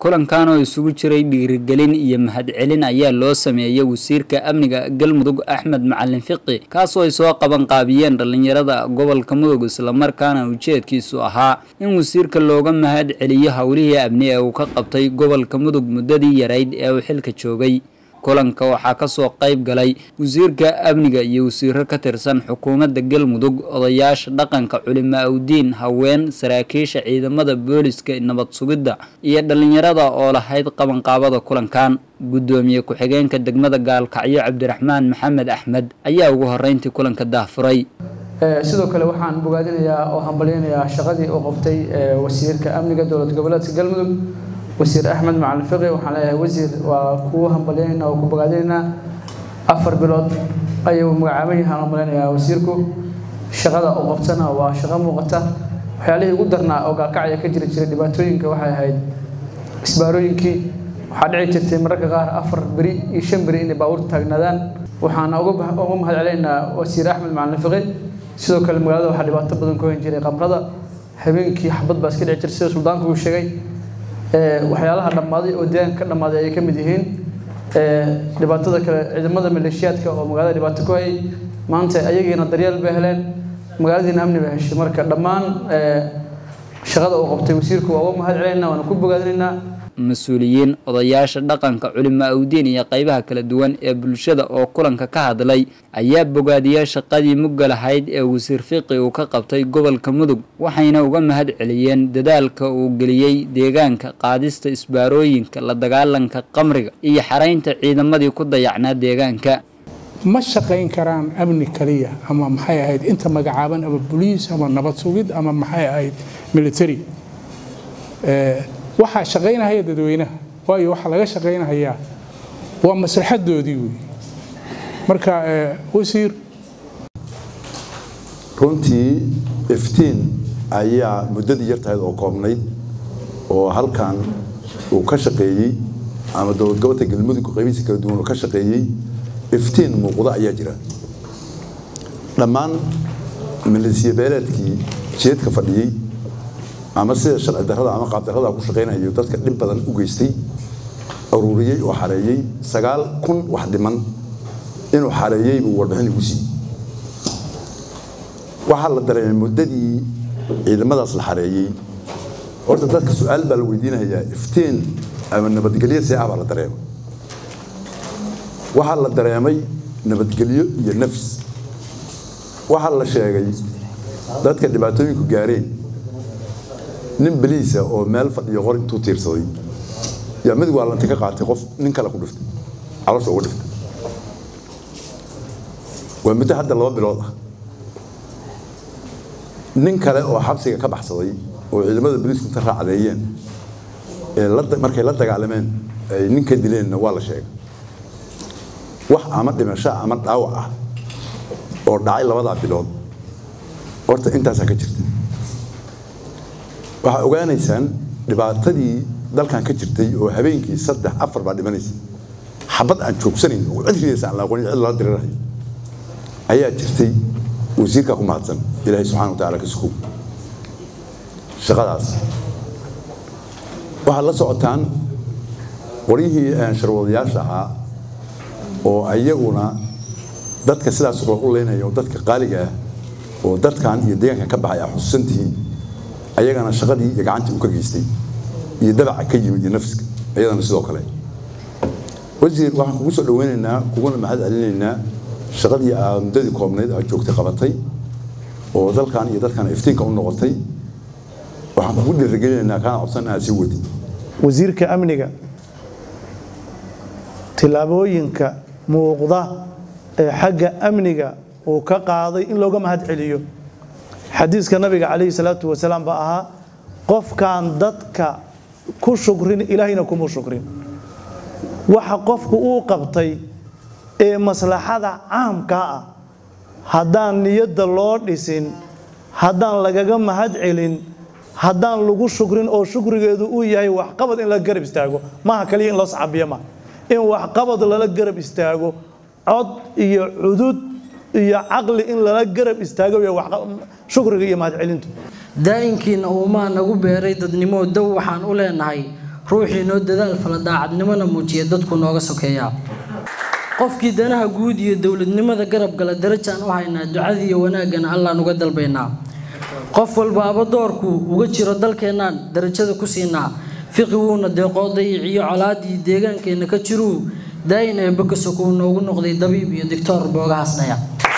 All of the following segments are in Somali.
kulankan oo isugu jiray dhiirigelin iyo mahadcelin ayaa loo sameeyey wasiirka amniga galmudug axmed macalin fiqi kaasoo ay soo qaban qaabiyeen dhallinyarada gobolka mudug islamarkaana ujeedkiisu ahaa in wasiirka looga mahad celiyo howlihii amni ee uu ka qabtay gobolka mudug muddadii yarayd ee uu xilka joogay kulanka waxaa kasoo qayb galay wasiirka amniga iyo wasiiro ka tirsan xukuumadda galmudug odayaasha dhaqanka culimaa udiin haween saraakiisha ciidamada booliska nabad sugidda iyo dhallinyarada oo lahayd qabanqaabada kulankan guddoomiye ku-xigeenka degmada gaalkacyo cabdiraxmaan maxamed axmed ayaa ugu horeyntii kulanka daahfuray sidoo kale waxaan bogaadinayaa oo hambalyeynayaa shaqadii uu qabtay wasiirka amniga dowlad goboleedka galmudug wasiir axmed macalin fiqi waxaan leeyahay wasiir waa kuu hambalyeynaa oo ku bogaadinaynaa afar bilood ayuu magacaaban yahaan hambalyeynayaa wasiirku shaqada uu qabtana waa shaqo muuqata waxyaalihii ugu darnaa oo gaalkacya ka jiri jiray dhibaatooyinka waxay ahayd isbaarooyinkii waxaa dhici jirtay mararka qaar afar beri iyo shan beri inay baabuurta taagnaadaan waxaan uga mahad celinaynaa wasiir axmed macalin fiqi sidoo kale magaalada waxaa dhibaato badan ku hen jiray qamrada habeenkii xabad baa iska dhici jirtay sida suldaanku uu sheegay waxyaalaha dhammaaday oo deegaanka ka dhammaaday ayay ka mid yihiin dhibaatada kale ciidamada maleeshiyaadka oo magaalada dhibaato ku hayay maanta ayagiina daryeel bay heleen magaaladiina amni bay heshay marka dhammaan shaqada uu qabtay wasiirku waa uga mahad celinaa waana ku bogaadinaynaa mas-uuliyiin odayaasha dhaqanka culimaa udiin iyo qaybaha kala duwan ee bulshada oo kulanka ka hadlay ayaa bogaadiyey shaqadii mugga lahayd ee wasiir fiqi uu ka qabtay gobolka mudug waxayna uga mahad celiyeen dadaalka uu geliyey deegaanka qaadista isbaarooyinka la dagaalanka qamriga iyo xaraynta ciidamadii ku dayacnaa deegaanka ma shaqayn karaan amni kaliya ama maxay ahayd inta magacaaban ama boliis ama nabad sugid ama maxay ahayd military waxaa shaqaynahaya dadweynaha waayo waxaa laga shaqaynahayaa waa maslaxadoodii wey marka wasiir runtii iftiin ayaa muddadii yartahayd oo koobnayd oo halkan uu ka shaqeeyey ama dowlad gobolka galmudug qaybihiisa kala duwan uu ka shaqeeyey iftiin muuqda ayaa jira dhammaan milisiya beeleedkii jeedka fadhiyey ama sida sharci darrada ama qaab darrada ku shaqaynayo dadka dhib badan u geystay aruuriyey oo xareeyey sagaal kun wax dhiman inuu xareeyey buu warbixin igu siiyey waxaa la dareemay muddadii ciidamadaas la xareeyey horta dadka su-aal baa la weydiinayaa iftiin ama nabadgelyo see ah baa la dareemay waxaa la dareemay nabadgelyo iyo nafs waxaa la sheegay dadka dhibaatooyinku gaareen nin beliisa oo meel fadhiyo qor intuu tiirsaday yaa mid waalanta ka qaatay qof nin kale ku dhiftay caloosha uga dhiftay waa muddo hadda laba bilood ah nin kale oo xabsiga ka baxsaday oo ciidamada boliisku inta raacdeeyeen ee markay la dagaalameen ay ninka dileenna waa la sheegay wax ama dhimasho ama dhaawac ah oo dhacay labadaa bilood horta intaasaa ka jirta waxaa ogaanaysaan dhibaatadii dalkan ka jirtay oo habeenkii saddex afar baa dhimanaysa xabad aan joogsanayn oo cid ridaysa aan la aqoonin cid lala dirirayo ayaa jirtay wasiirkaa ku mahadsan ilaahay subxana wa tacaala ka sukow shaqadaas waxaad la socotaan qoryihii sharwadayaasha ahaa oo ayaguna dadka sidaas kula u leynaya oo dadka qaaliga ah oo dadkan iyo deegaankan ka baxay aa xusuusan tihiin ayagana shaqadii iyo gacantii uu ka geystay iyo dabaca ka yimid iyo nafska ayadana sidoo kale wasiir waxaan kugu soo dhaweynaynaa kuguna mahad celinaynaa shaqadii aa muddadii koobnayd aad joogtay qabatay oo dalkan iyo dadkan iftiinka u noqotay waxaan kugu dhiirigelinaynaa kaana codsan inaad sii wadi wasiirka amniga tillaabooyinka muuqda ee xagga amniga uu ka qaaday in looga mahad celiyo xadiiska nabiga calayhi salaatu wasalaam baa ahaa qofkaan dadka ku shukrin ilaahayna kuma shukrin waxa qofku uu qabtay ee maslaxada caamkaa ah haddaan niyadda loo dhisin haddaan lagaga mahad celin haddaan lagu shukrin oo shukrigeedu uu yahay waxqabad in la garab istaago maaha kaliya in loo sacabiyo ma in waxqabad lala garab istaago cod iyo cudud iyo caqli in lala garab istaago shukriga iyo mahadcelintu daa'inkiina uumaa nagu beeray dadnimo dow waxaan u leenahay ruuxii noo dadaal fala daacadnimona muujiya dadku nooga sokeeyaa qofkii danaha guud iyo dowladnimada garab gala darajaan u haynaa ducadii iyo wanaaggana allaan uga dalbaynaa qof walbaaba doorku uga jiro dalkeennaan darajada ku siinaa fiqi wuuna deeqoo dayiciyo colaadii deegaankeenna ka jiruu daayin ee bakasoko uu noogu noqday dabiib iyo doctoor boogahaasnaya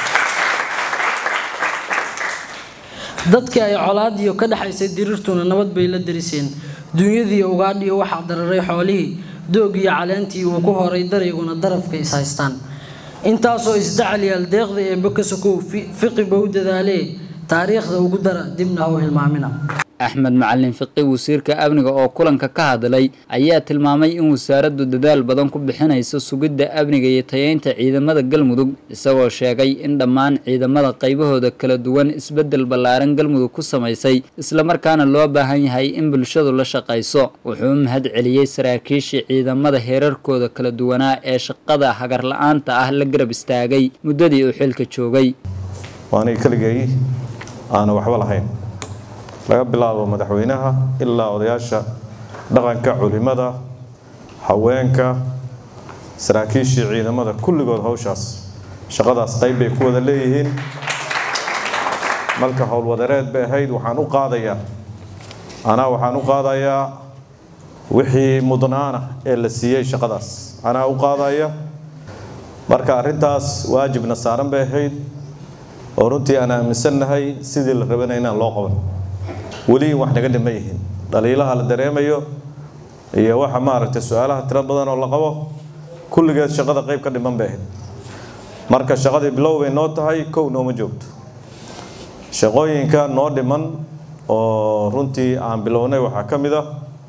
dadkii ay colaadiyo ka dhexaysay diriirtuna nabad bay la dariseen duunyadiiyo ugaadhiyo waxaa dararay xoolihii doog iyo caleentii uu ku horay darayguna darafka is haystaan intaasoo isdacalyaal deeqda ee bakasokow fiqiba u dadaalee taariikhda ugu dara dibna ha u hilmaamina axmed macalin fiqi wasiirka amniga oo kulanka ka hadlay ayaa tilmaamay in wasaaraddu dadaal badan ku bixinayso sugidda amniga iyo tayeynta ciidamada galmudug isagoo sheegay in dhammaan ciidamada qaybahooda kala duwan isbeddel ballaaran galmudug ku samaysay islamarkaana loo baahan yahay in bulshadu la shaqayso wuxuu u mahad celiyey saraakiishii ciidamada heerarkooda kala duwanaa ee shaqada hagar la-aanta ah la garab istaagay muddadii uu xilka joogay waanay keligay aana waxba lahayn laga bilaabo madaxweynaha ilaa odayaasha dhaqanka culimada haweenka saraakiishii ciidamada kulligood hawshaas shaqadaas qayb bay ku wada leeyihiin marka howlwadareed bay ahayd waxaan u qaadayaa anaa waxaan u qaadayaa wixii mudnaana ee la siiyey shaqadaas anaa u qaadaya marka arrintaas waajibna saaran bay ahayd oo runtii aan aaminsannahay sidii la rabana inaan loo qaban weli wax naga dhima yihiin dhaliilaha la dareemayo iyo waxa maaragtay su-aalaha tiro badan oo la qabo kulligeed shaqada qayb ka dhiman bay ahayd marka shaqadii bilow bay noo tahay kow nooma joogto shaqooyinka noo dhiman oo runtii aan bilownay waxaa ka mid ah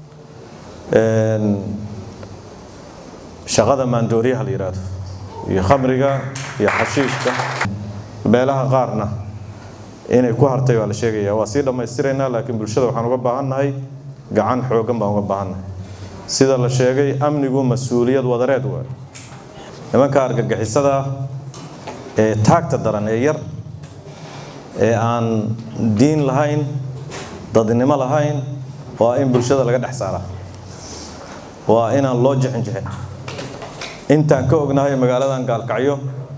shaqada maandooriyaha la yidhaahdo iyo khamriga iyo xashiishka meelaha qaarna inay ku hartay waa la sheegaya waa sii dhammaystiraynaa laakiin bulshada waxaan uga baahannahay gacan xoogan baan uga baahannahay sida la sheegay amnigu mas-uuliyad wadareed waay nimanka argagixisada ee taagta daran ee yar ee aan diin lahayn dadnimo lahayn waa in bulshada laga dhex saaraa waa inaan loo jixin jixin intaan ka ognahay magaaladan gaalkacyo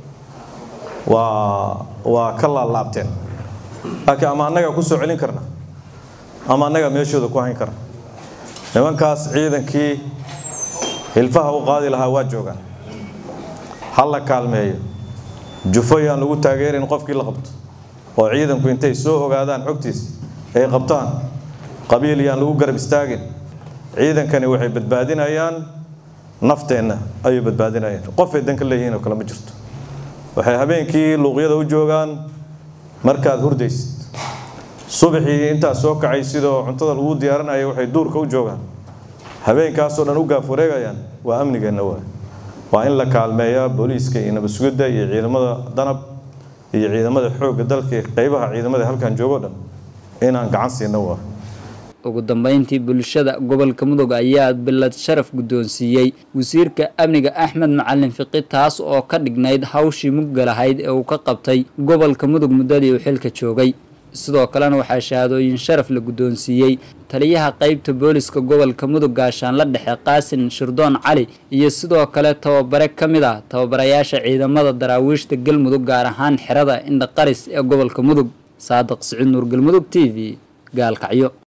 waa waa ka laalaabteen laakiin ama annaga ku soo celin karna ama annaga meeshooda ku hayn karna nimankaas ciidankii hilfaha u qaadi lahaa waa joogaan ha la kaalmeeyo jufo yaan lagu taageerin qofkii la qabto oo ciidanku intay soo ogaadaan xogtiisa ay qabtaan qabiil yaan lagu garab istaagin ciidankani waxay badbaadinayaan nafteenna ayay badbaadinayaan qofay dan ka leeyihiin oo kale ma jirto waxay habeenkii luuqyada u joogaan markaad hurdaysid subaxii intaad soo kacay sidoo cuntada lagu diyaarinaya waxay duurka u joogaan habeenkaasoo dhan u gaaf wareegayaan waa amnigeenna waa waa in la kaalmeeyaa booliiska iyo nabadsugidda iyo ciidamada danab iyo ciidamada xoogga dalka qaybaha ciidamada halkan joogo dhan inaan gacan siino waa ugu dambeyntii bulshada gobolka mudug ayaa bilad sharaf guddoonsiiyey wasiirka amniga axmed macalin fiqi taas oo ka dhignayd hawshii mugga lahayd ee uu ka qabtay gobolka mudug muddadii uu xilka joogay sidoo kalena waxaa shahaadooyin sharaf la guddoonsiiyey taliyaha qeybta booliska gobolka mudug gaashaanla dhexe qaasin shirdoon cali iyo sidoo kale tababare ka mid ah tababarayaasha ciidamada daraawiishta galmudug gaar ahaan xerada indhaqaris ee gobolka mudug saadiq siciid nuur galmudug t v gaalkacyo